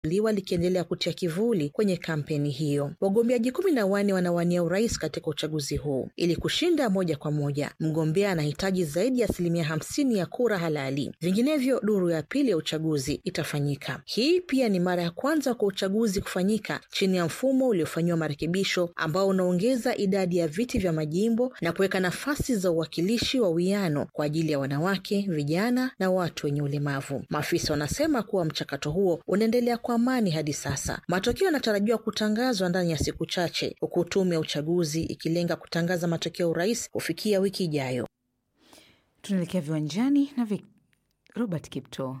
liwa likiendelea kutia kivuli kwenye kampeni hiyo. Wagombeaji kumi na wanne wanawania urais katika uchaguzi huu. Ili kushinda moja kwa moja, mgombea anahitaji zaidi ya asilimia hamsini ya kura halali, vinginevyo duru ya pili ya uchaguzi itafanyika. Hii pia ni mara ya kwanza kwa uchaguzi kufanyika chini ya mfumo uliofanyiwa marekebisho ambao unaongeza idadi ya viti vya majimbo na kuweka nafasi za uwakilishi wa wiano kwa ajili ya wanawake, vijana na watu wenye ulemavu. Maafisa wanasema kuwa mchakato huo unaendelea kwa amani hadi sasa. Matokeo yanatarajiwa kutangazwa ndani ya siku chache, huku tume ya uchaguzi ikilenga kutangaza matokeo ya urais kufikia wiki ijayo. Tunaelekea viwanjani na Vic Robert Kipto.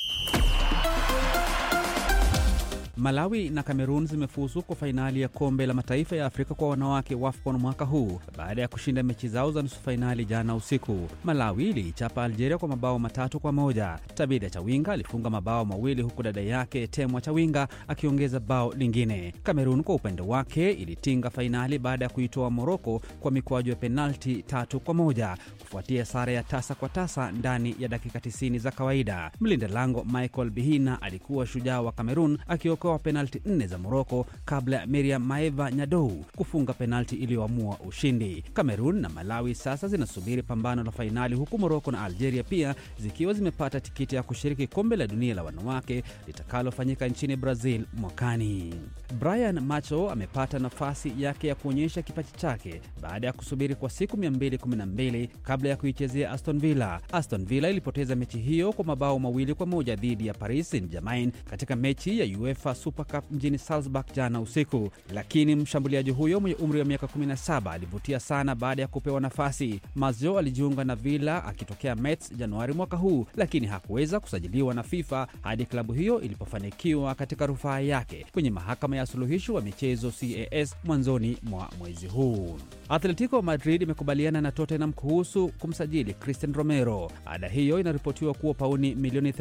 Malawi na Kamerun zimefuzu kwa fainali ya kombe la mataifa ya Afrika kwa wanawake WAFCON mwaka huu baada ya kushinda mechi zao za nusu fainali jana usiku. Malawi iliichapa Algeria kwa mabao matatu kwa moja. Tabida Chawinga alifunga mabao mawili huku dada yake Temwa Chawinga akiongeza bao lingine. Kamerun kwa upande wake ilitinga fainali baada ya kuitoa Moroko kwa mikwaju ya penalti tatu kwa moja kufuatia sare ya tasa kwa tasa ndani ya dakika 90 za kawaida. Mlinda lango Michael Bihina alikuwa shujaa wa Kamerun akiokoa penalti nne za Moroko kabla ya Miriam Maeva Nyadou kufunga penalti iliyoamua ushindi. Kamerun na Malawi sasa zinasubiri pambano la fainali, huku Moroko na Algeria pia zikiwa zimepata tikiti ya kushiriki kombe la dunia la wanawake litakalofanyika nchini Brazil mwakani. Brian Macho amepata nafasi yake ya kuonyesha kipaji chake baada ya kusubiri kwa siku 212 kabla ya kuichezea Aston Villa. Aston Villa ilipoteza mechi hiyo kwa mabao mawili kwa moja dhidi ya Paris Saint-Germain katika mechi ya UEFA Super Cup mjini Salzburg jana usiku, lakini mshambuliaji huyo mwenye umri wa miaka 17 alivutia sana baada ya kupewa nafasi. Mazio alijiunga na Villa akitokea Metz Januari mwaka huu, lakini hakuweza kusajiliwa na FIFA hadi klabu hiyo ilipofanikiwa katika rufaa yake kwenye mahakama ya suluhisho wa michezo CAS mwanzoni mwa mwezi huu. Atletico Madrid imekubaliana na Tottenham kuhusu kumsajili Christian Romero. Ada hiyo inaripotiwa kuwa pauni milioni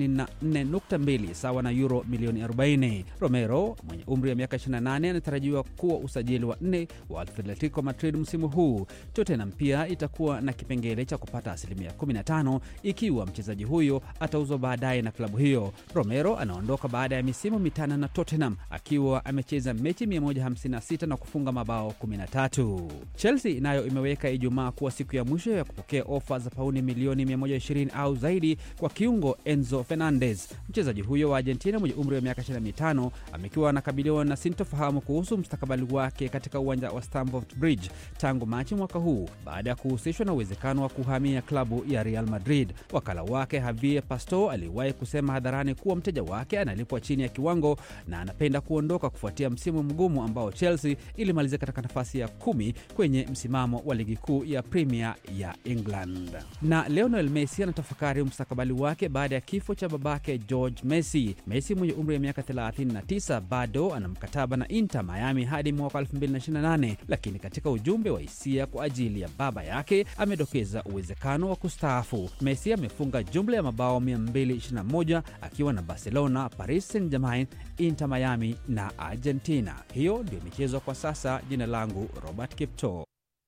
34.2 sawa na euro milioni 40. Romero mwenye umri wa miaka 28 anatarajiwa kuwa usajili wa nne wa Atletico Madrid msimu huu. Tottenham pia itakuwa na kipengele cha kupata asilimia 15 ikiwa mchezaji huyo atauzwa baadaye na klabu hiyo. Romero anaondoka baada ya misimu mitano na Tottenham akiwa amecheza mechi 156 na kufunga mabao 13. Chelsea nayo imeweka Ijumaa kuwa siku ya mwisho ya kupokea ofa za pauni milioni 120 au zaidi kwa kiungo Enzo Fernandez. Mchezaji huyo wa Argentina mwenye umri wa miaka 25 amekuwa anakabiliwa na sintofahamu kuhusu mustakabali wake katika uwanja wa Stamford Bridge tangu Machi mwaka huu baada ya kuhusishwa na uwezekano wa kuhamia klabu ya Real Madrid. Wakala wake Javier Pastore aliwahi kusema hadharani kuwa mteja wake analipwa chini ya kiwango na anapenda kuondoka kufuatia msimu mgumu ambao Chelsea ilimalizia katika nafasi ya kumi kwenye msimamo wa ligi kuu ya Premier ya England. Na Lionel Messi anatafakari mustakabali wake baada ya kifo cha babake George Messi. Messi mwenye umri wa miaka 39 bado ana mkataba na Inter Miami hadi mwaka 2028, lakini katika ujumbe wa hisia kwa ajili ya baba yake amedokeza uwezekano wa kustaafu. Messi amefunga jumla ya mabao 221 akiwa na Barcelona, Paris Saint-Germain, Inter Miami na Argentina. Hiyo ndio michezo kwa sasa. Jina langu Robert Kipto.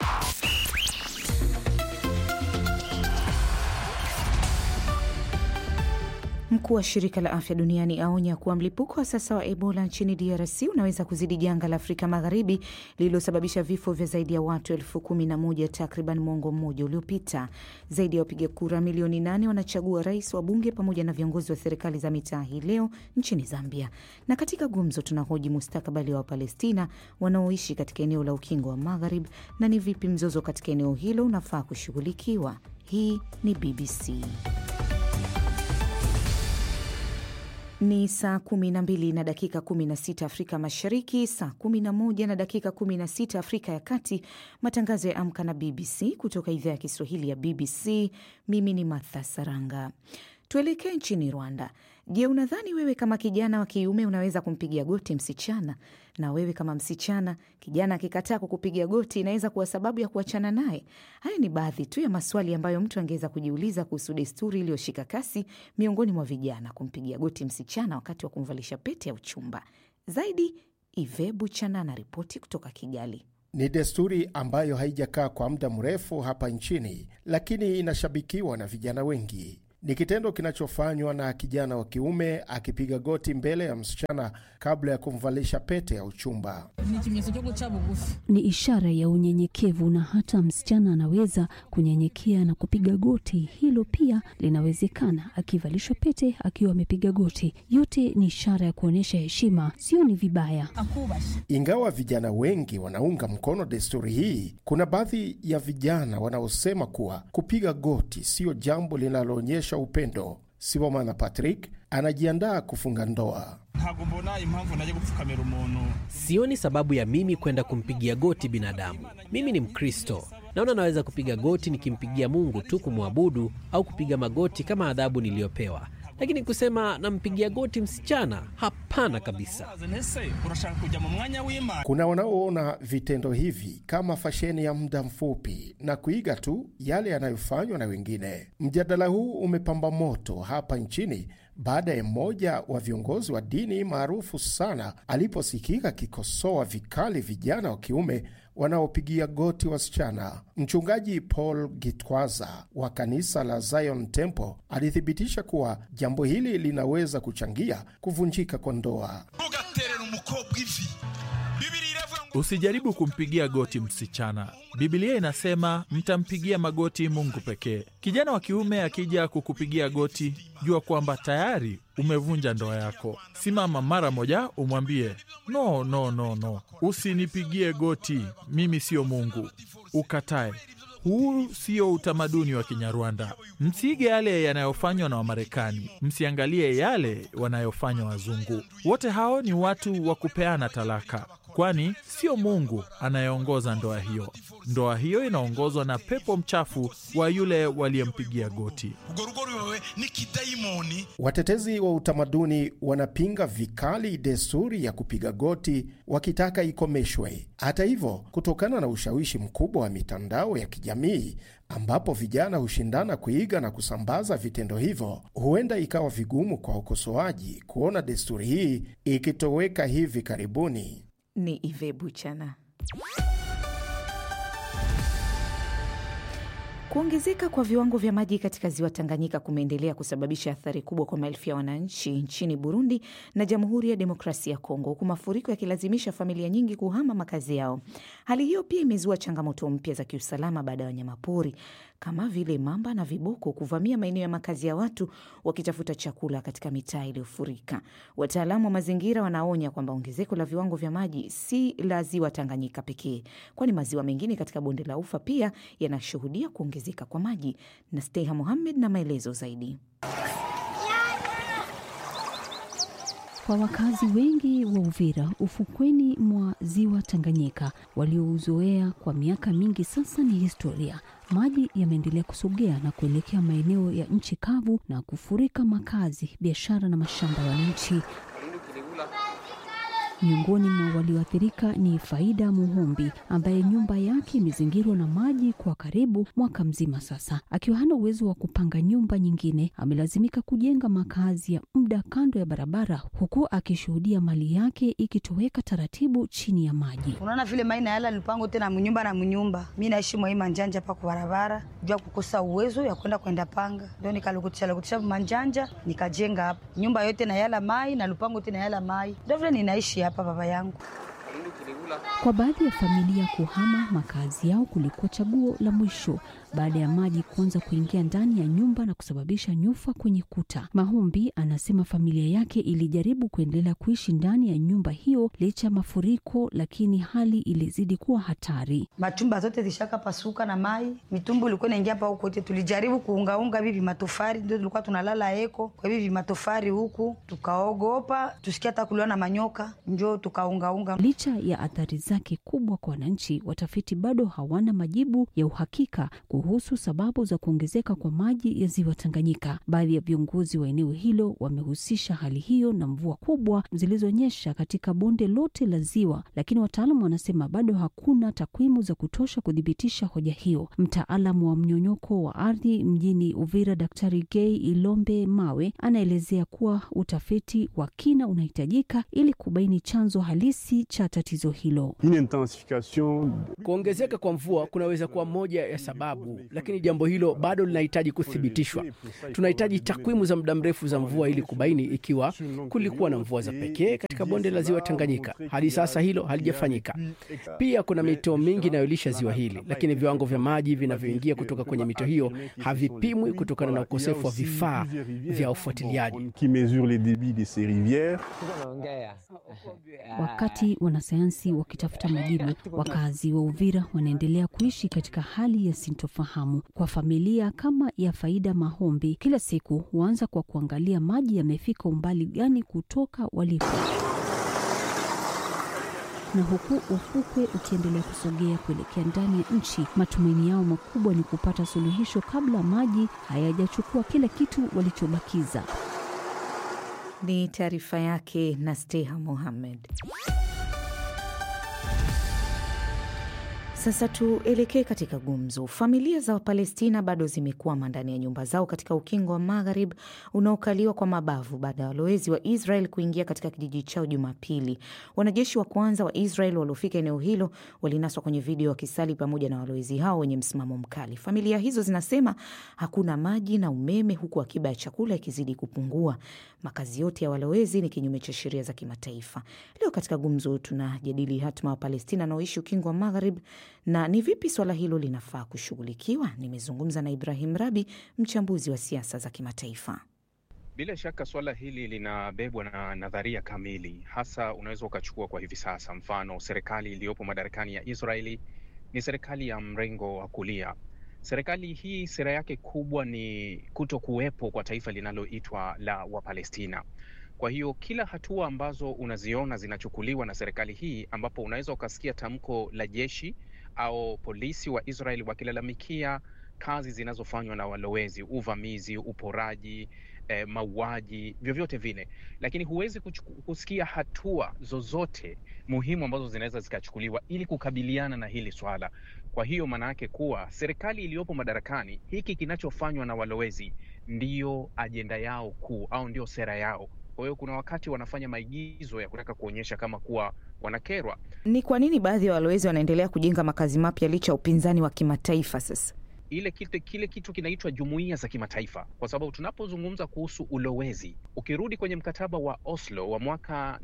Mkuu wa shirika la afya duniani aonya kuwa mlipuko wa sasa wa Ebola nchini DRC unaweza kuzidi janga la Afrika Magharibi lililosababisha vifo vya zaidi ya watu elfu kumi na moja takriban mwongo mmoja uliopita. Zaidi ya wapiga kura milioni nane wanachagua rais, wabunge pamoja na viongozi wa serikali za mitaa hii leo nchini Zambia. Na katika gumzo tunahoji mustakabali wa Wapalestina wanaoishi katika eneo la ukingo wa Magharib na ni vipi mzozo katika eneo hilo unafaa kushughulikiwa. Hii ni BBC. Ni saa kumi na mbili na dakika kumi na sita Afrika Mashariki, saa kumi na moja na dakika kumi na sita Afrika ya Kati. Matangazo ya Amka na BBC kutoka idhaa ya Kiswahili ya BBC. Mimi ni Martha Saranga. Tuelekee nchini Rwanda. Je, unadhani wewe kama kijana wa kiume unaweza kumpigia goti msichana? Na wewe kama msichana, kijana akikataa kukupigia goti inaweza kuwa sababu ya kuachana naye? Haya ni baadhi tu ya maswali ambayo mtu angeweza kujiuliza kuhusu desturi iliyoshika kasi miongoni mwa vijana, kumpigia goti msichana wakati wa kumvalisha pete ya uchumba. Zaidi, Ive Buchana na ripoti kutoka Kigali. Ni desturi ambayo haijakaa kwa muda mrefu hapa nchini, lakini inashabikiwa na vijana wengi. Ni kitendo kinachofanywa na kijana wa kiume akipiga goti mbele ya msichana kabla ya kumvalisha pete ya uchumba. Ni ishara ya unyenyekevu, na hata msichana anaweza kunyenyekea na kupiga goti. Hilo pia linawezekana, akivalishwa pete akiwa amepiga goti. Yote ni ishara ya kuonyesha heshima, sio ni vibaya. Ingawa vijana wengi wanaunga mkono desturi hii, kuna baadhi ya vijana wanaosema kuwa kupiga goti siyo jambo linaloonyesha upendo. Sibomana Patrick anajiandaa kufunga ndoa. Sioni sababu ya mimi kwenda kumpigia goti binadamu. Mimi ni Mkristo, naona naweza kupiga goti nikimpigia Mungu tu kumwabudu, au kupiga magoti kama adhabu niliyopewa lakini kusema nampigia goti msichana, hapana kabisa. Kuna wanaoona vitendo hivi kama fasheni ya muda mfupi na kuiga tu yale yanayofanywa na wengine. Mjadala huu umepamba moto hapa nchini baada ya mmoja wa viongozi wa dini maarufu sana aliposikika akikosoa vikali vijana wa kiume wanaopigia goti wasichana. Mchungaji Paul Gitwaza wa kanisa la Zion Temple alithibitisha kuwa jambo hili linaweza kuchangia kuvunjika kwa ndoa. Usijaribu kumpigia goti msichana. Bibilia inasema mtampigia magoti Mungu pekee. Kijana wa kiume akija kukupigia goti, jua kwamba tayari umevunja ndoa yako. Simama mara moja, umwambie no, no, no, no, usinipigie goti, mimi siyo Mungu. Ukatae. Huu sio utamaduni wa Kinyarwanda. Msiige yale yanayofanywa na Wamarekani, msiangalie yale wanayofanywa wazungu. Wote hao ni watu wa kupeana talaka, kwani sio Mungu anayeongoza ndoa hiyo. Ndoa hiyo inaongozwa na pepo mchafu wa yule waliyempigia goti. Watetezi wa utamaduni wanapinga vikali desturi ya kupiga goti, wakitaka ikomeshwe. Hata hivyo, kutokana na ushawishi mkubwa wa mitandao ya kijamii ambapo vijana hushindana kuiga na kusambaza vitendo hivyo, huenda ikawa vigumu kwa ukosoaji kuona desturi hii ikitoweka hivi karibuni. Ni Ive Buchana. Kuongezeka kwa viwango vya maji katika ziwa Tanganyika kumeendelea kusababisha athari kubwa kwa maelfu ya wananchi nchini Burundi na Jamhuri ya Demokrasia ya Kongo, huku mafuriko yakilazimisha familia nyingi kuhama makazi yao. Hali hiyo pia imezua changamoto mpya za kiusalama baada ya wanyamapori kama vile mamba na viboko kuvamia maeneo ya makazi ya watu wakitafuta chakula katika mitaa iliyofurika. Wataalamu wa mazingira wanaonya kwamba ongezeko la viwango vya maji si la ziwa Tanganyika pekee, kwani maziwa mengine katika bonde la Ufa pia yanashuhudia kuongezeka kwa maji. Na Steha Mohamed na maelezo zaidi. Kwa wakazi wengi wa Uvira, ufukweni mwa ziwa Tanganyika waliouzoea kwa miaka mingi sasa ni historia. Maji yameendelea kusogea na kuelekea maeneo ya nchi kavu na kufurika makazi, biashara na mashamba ya wananchi. Miongoni mwa walioathirika ni Faida Muhumbi ambaye nyumba yake imezingirwa na maji kwa karibu mwaka mzima sasa. Akiwa hana uwezo wa kupanga nyumba nyingine, amelazimika kujenga makazi ya muda kando ya barabara, huku akishuhudia mali yake ikitoweka taratibu chini ya maji. Unaona vile mai na yala nipango tena munyumba na munyumba, mi naishi mwa hii manjanja pa kwa barabara, jua kukosa uwezo ya kwenda kwenda panga, ndio nikalukutisha lukutisha manjanja nikajenga hapa nyumba yote na yala mai na lupango tena yala mai, ndio vile ninaishi hapa baba yangu. Kwa baadhi ya familia kuhama makazi yao kulikuwa chaguo la mwisho baada ya maji kuanza kuingia ndani ya nyumba na kusababisha nyufa kwenye kuta. Mahumbi anasema familia yake ilijaribu kuendelea kuishi ndani ya nyumba hiyo licha ya mafuriko, lakini hali ilizidi kuwa hatari. Machumba zote zishaka pasuka na mai, mitumbu ilikuwa inaingia hapa huko yote. Tulijaribu kuungaunga hivi matofari, ndio tulikuwa tunalala eko kwa hivi matofari huku, tukaogopa tusikia hata kuliwa na manyoka, njo tukaungaunga. Licha ya athari zake kubwa kwa wananchi, watafiti bado hawana majibu ya uhakika kuhusu sababu za kuongezeka kwa maji ya ziwa Tanganyika. Baadhi ya viongozi wa eneo hilo wamehusisha hali hiyo na mvua kubwa zilizonyesha katika bonde lote la ziwa, lakini wataalamu wanasema bado hakuna takwimu za kutosha kuthibitisha hoja hiyo. Mtaalamu wa mnyonyoko wa ardhi mjini Uvira, Daktari Gay Ilombe Mawe, anaelezea kuwa utafiti wa kina unahitajika ili kubaini chanzo halisi cha tatizo hilo. hilo. Kuongezeka kwa mvua kunaweza kuwa moja ya sababu, lakini jambo hilo bado linahitaji kuthibitishwa. Tunahitaji takwimu za muda mrefu za mvua ili kubaini ikiwa kulikuwa na mvua za pekee katika bonde la ziwa Tanganyika. Hadi sasa hilo halijafanyika. Pia kuna mito mingi inayolisha ziwa hili, lakini viwango vya maji vinavyoingia kutoka kwenye mito hiyo havipimwi kutokana na ukosefu wa vifaa vya ufuatiliaji. Wakati wanasayansi wakitafuta majibu, wakazi wa Uvira wanaendelea kuishi katika hali ya sintofahamu. Kwa familia kama ya Faida Mahombi, kila siku huanza kwa kuangalia maji yamefika umbali gani kutoka walipo na huku ufukwe ukiendelea kusogea kuelekea ndani ya nchi, matumaini yao makubwa ni kupata suluhisho kabla maji hayajachukua kila kitu walichobakiza. Ni taarifa yake Nasteha Mohamed. Sasa tuelekee katika gumzo. Familia za Wapalestina bado zimekwama ndani ya nyumba zao katika ukingo wa Magharibi unaokaliwa kwa mabavu baada ya walowezi wa Israel kuingia katika kijiji chao Jumapili. Wanajeshi wa kwanza wa Israel waliofika eneo hilo walinaswa kwenye video wakisali pamoja na walowezi hao wenye msimamo mkali. Familia hizo zinasema hakuna maji na umeme, huku akiba ya chakula ikizidi kupungua. Makazi yote ya walowezi ni kinyume cha sheria za kimataifa. Leo katika gumzo tunajadili hatima wa Palestina wanaoishi ukingo wa Magharibi na ni vipi swala hilo linafaa kushughulikiwa. Nimezungumza na Ibrahim Rabi, mchambuzi wa siasa za kimataifa. Bila shaka swala hili linabebwa na nadharia kamili, hasa unaweza ukachukua kwa hivi sasa. Mfano, serikali iliyopo madarakani ya Israeli ni serikali ya mrengo wa kulia. Serikali hii sera yake kubwa ni kuto kuwepo kwa taifa linaloitwa la Wapalestina. Kwa hiyo kila hatua ambazo unaziona zinachukuliwa na serikali hii, ambapo unaweza ukasikia tamko la jeshi au polisi wa Israel wakilalamikia kazi zinazofanywa na walowezi, uvamizi, uporaji, eh, mauaji, vyovyote vile, lakini huwezi kusikia hatua zozote muhimu ambazo zinaweza zikachukuliwa ili kukabiliana na hili swala. Kwa hiyo maana yake kuwa serikali iliyopo madarakani, hiki kinachofanywa na walowezi ndiyo ajenda yao kuu au ndio sera yao. Kwa hiyo kuna wakati wanafanya maigizo ya kutaka kuonyesha kama kuwa wanakerwa. Ni kwa nini baadhi ya walowezi wanaendelea kujenga makazi mapya licha ya upinzani wa kimataifa? Sasa ile kile, kile kitu kinaitwa jumuiya za kimataifa, kwa sababu tunapozungumza kuhusu ulowezi, ukirudi kwenye mkataba wa Oslo wa mwaka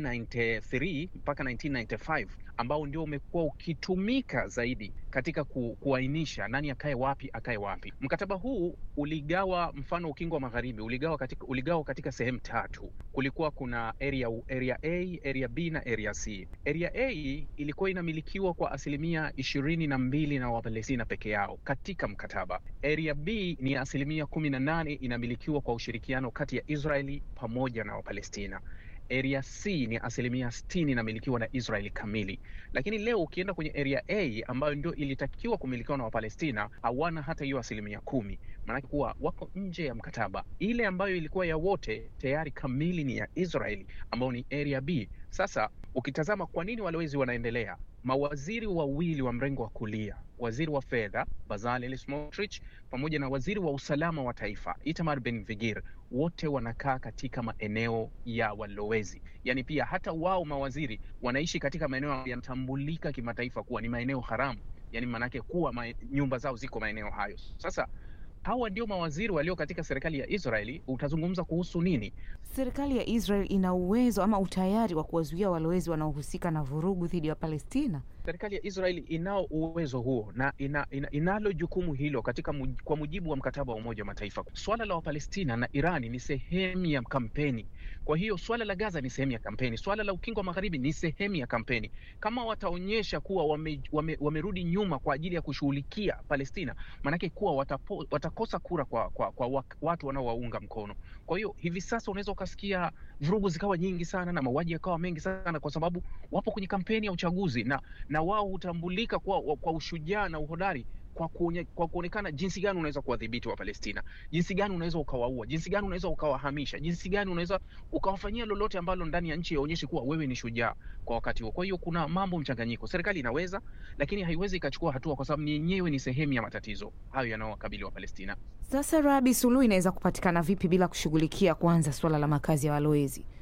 1993 mpaka 1995 ambao ndio umekuwa ukitumika zaidi katika ku, kuainisha nani akae wapi akae wapi. Mkataba huu uligawa, mfano ukingo wa magharibi uligawa katika, uligawa katika sehemu tatu. Kulikuwa kuna area, area A, area B na area C. Area A ilikuwa inamilikiwa kwa asilimia ishirini na mbili na Wapalestina peke yao katika mkataba. Area B ni asilimia kumi na nane inamilikiwa kwa ushirikiano kati ya Israeli pamoja na Wapalestina. Area C ni asilimia sitini inamilikiwa na Israeli kamili, lakini leo ukienda kwenye area A ambayo ndio ilitakiwa kumilikiwa na Wapalestina hawana hata hiyo asilimia kumi. Maanake kuwa wako nje ya mkataba. Ile ambayo ilikuwa ya wote tayari kamili ni ya Israeli ambayo ni area B. Sasa ukitazama kwa nini walowezi wanaendelea, mawaziri wawili wa mrengo wa kulia, waziri wa fedha Bezalel Smotrich pamoja na waziri wa usalama wa taifa Itamar Ben-Gvir, wote wanakaa katika maeneo ya walowezi. Yaani pia hata wao mawaziri wanaishi katika maeneo yanatambulika kimataifa kuwa ni maeneo haramu, yaani maanake kuwa ma nyumba zao ziko maeneo hayo. Sasa hawa ndio mawaziri walio katika serikali ya Israeli. Utazungumza kuhusu nini? Serikali ya Israel ina uwezo ama utayari wa kuwazuia walowezi wanaohusika na vurugu dhidi ya Palestina? Serikali ya Israeli inao uwezo huo na ina, ina, inalo jukumu hilo katika muj, kwa mujibu wa mkataba wa Umoja wa Mataifa. Swala la Wapalestina na Irani ni sehemu ya kampeni. Kwa hiyo swala la Gaza ni sehemu ya kampeni, swala la Ukingo wa Magharibi ni sehemu ya kampeni. Kama wataonyesha kuwa wame, wame, wamerudi nyuma kwa ajili ya kushughulikia Palestina, maanake kuwa watapo, watakosa kura kwa, kwa, kwa watu wanaowaunga mkono. Kwa hiyo hivi sasa unaweza ukasikia vurugu zikawa nyingi sana na mauaji yakawa mengi sana, kwa sababu wapo kwenye kampeni ya uchaguzi na na wao hutambulika kwa, kwa ushujaa na uhodari kwa, kuone, kwa kuonekana jinsi gani unaweza kuwadhibiti wa Palestina, jinsi gani unaweza ukawaua, jinsi gani unaweza ukawahamisha, jinsi gani unaweza ukawafanyia lolote ambalo ndani ya nchi yaonyeshe kuwa wewe ni shujaa kwa wakati huo. Kwa hiyo kuna mambo mchanganyiko, serikali inaweza lakini haiwezi ikachukua hatua, kwa sababu yenyewe ni sehemu ya matatizo hayo yanayowakabili wa Palestina. Sasa Rabi, suluhu inaweza kupatikana vipi bila kushughulikia kwanza suala la makazi ya walowezi?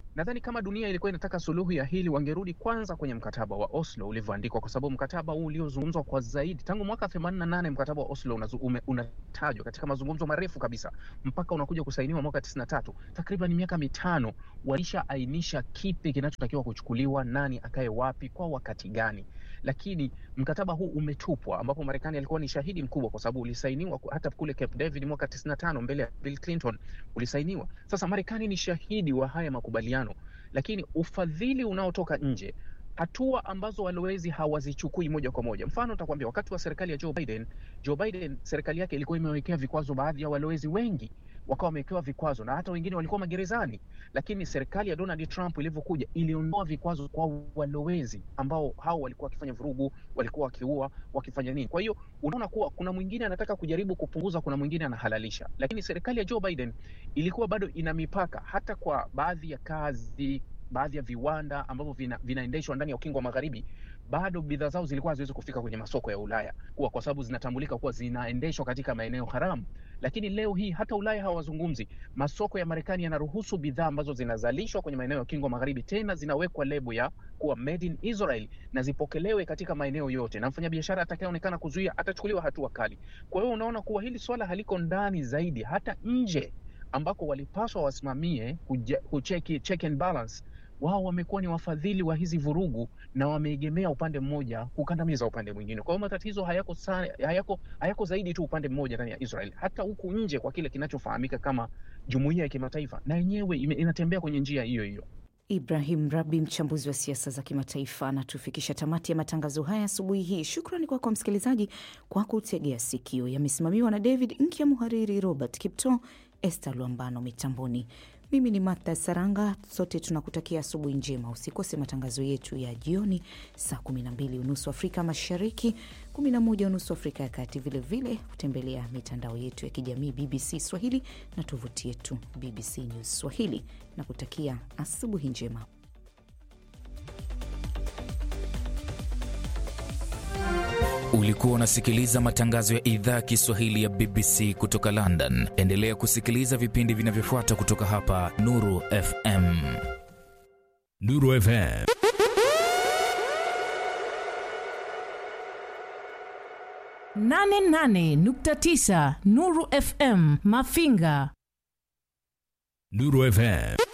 nadhani kama dunia ilikuwa inataka suluhu ya hili wangerudi kwanza kwenye mkataba wa Oslo ulivyoandikwa, kwa sababu mkataba huu uliozungumzwa kwa zaidi tangu mwaka 88 mkataba wa Oslo unazu- ume- unatajwa katika mazungumzo marefu kabisa mpaka unakuja kusainiwa mwaka 93, takriban miaka mitano walishaainisha kipi kinachotakiwa kuchukuliwa, nani akae wapi kwa wakati gani, lakini mkataba huu umetupwa, ambapo Marekani alikuwa ni shahidi mkubwa, kwa sababu ulisainiwa ku- hata kule Cape David mwaka 95 mbele ya Bill Clinton ulisainiwa. Sasa Marekani ni shahidi wa haya makubaliano, lakini ufadhili unaotoka nje, hatua ambazo walowezi hawazichukui moja kwa moja. Mfano nitakwambia, wakati wa serikali ya Joe Biden, Joe Biden serikali yake ilikuwa imewekea vikwazo baadhi ya walowezi wengi wakawa wamewekewa vikwazo na hata wengine walikuwa magerezani, lakini serikali ya Donald Trump ilivyokuja iliondoa vikwazo kwa walowezi ambao hao walikuwa wakifanya vurugu, walikuwa wakiua, wakifanya nini. Kwa hiyo unaona kuwa kuna mwingine anataka kujaribu kupunguza, kuna mwingine anahalalisha, lakini serikali ya Joe Biden ilikuwa bado ina mipaka hata kwa baadhi ya kazi, baadhi ya viwanda ambavyo vina, vinaendeshwa ndani ya ukingo wa magharibi bado bidhaa zao zilikuwa haziwezi kufika kwenye masoko ya Ulaya kuwa kwa sababu zinatambulika kuwa zinaendeshwa katika maeneo haramu. Lakini leo hii hata Ulaya hawazungumzi. Masoko ya Marekani yanaruhusu bidhaa ambazo zinazalishwa kwenye maeneo ya ukingo wa magharibi, tena zinawekwa lebo ya kuwa made in Israel na zipokelewe katika maeneo yote, na mfanyabiashara atakayeonekana kuzuia atachukuliwa hatua kali. Kwa hiyo unaona kuwa hili swala haliko ndani zaidi, hata nje ambako walipaswa wasimamie kuja- kucheki check and balance wao wamekuwa ni wafadhili wa hizi vurugu na wameegemea upande mmoja kukandamiza upande mwingine. Kwa hiyo matatizo hayako, sa, hayako, hayako zaidi tu upande mmoja ndani ya Israel, hata huku nje kwa kile kinachofahamika kama jumuiya ya kimataifa, na yenyewe ime- inatembea kwenye njia hiyo hiyo. Ibrahim Rabi, mchambuzi wa siasa za kimataifa, anatufikisha tamati ya matangazo haya asubuhi hii. Shukrani kwako kwa msikilizaji kwa kutegea sikio. Yamesimamiwa na David Nkya, muhariri Robert Kipto, Esther Luambano mitamboni. Mimi ni Martha Saranga. Sote tunakutakia asubuhi njema. Usikose matangazo yetu ya jioni saa 12 unusu Afrika Mashariki, 11 unusu Afrika ya Kati. Vilevile kutembelea mitandao yetu ya kijamii BBC Swahili na tovuti yetu BBC News Swahili na kutakia asubuhi njema. Ulikuwa unasikiliza matangazo ya idhaa ya Kiswahili ya BBC kutoka London. Endelea kusikiliza vipindi vinavyofuata kutoka hapa Nuru FM. Nuru FM. nane nane nukta tisa Nuru FM Mafinga. Nuru FM.